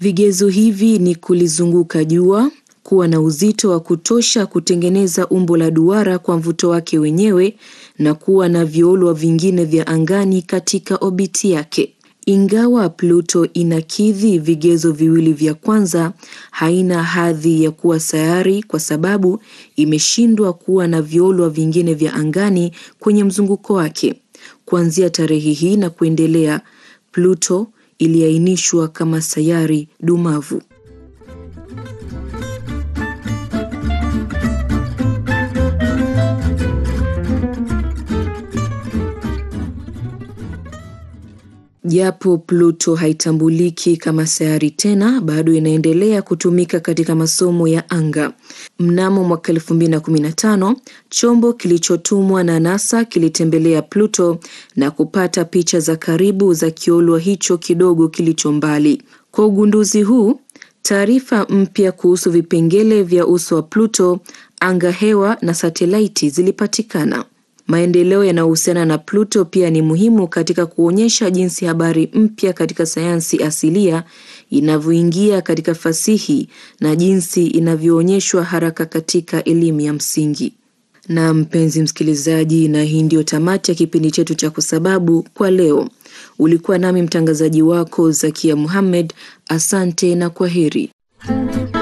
Vigezo hivi ni kulizunguka jua, kuwa na uzito wa kutosha kutengeneza umbo la duara kwa mvuto wake wenyewe na kuwa na violwa vingine vya angani katika obiti yake. Ingawa Pluto inakidhi vigezo viwili vya kwanza, haina hadhi ya kuwa sayari kwa sababu imeshindwa kuwa na violwa vingine vya angani kwenye mzunguko wake. Kuanzia tarehe hii na kuendelea, Pluto iliainishwa kama sayari dumavu. Japo Pluto haitambuliki kama sayari tena, bado inaendelea kutumika katika masomo ya anga. Mnamo mwaka 2015, chombo kilichotumwa na NASA kilitembelea Pluto na kupata picha za karibu za kiolwa hicho kidogo kilicho mbali. Kwa ugunduzi huu, taarifa mpya kuhusu vipengele vya uso wa Pluto, anga hewa na satelaiti zilipatikana. Maendeleo yanayohusiana na Pluto pia ni muhimu katika kuonyesha jinsi habari mpya katika sayansi asilia inavyoingia katika fasihi na jinsi inavyoonyeshwa haraka katika elimu ya msingi. Na mpenzi msikilizaji, na hii ndio tamati ya kipindi chetu cha Kusababu kwa leo. Ulikuwa nami mtangazaji wako Zakia Muhammad. Asante na kwaheri.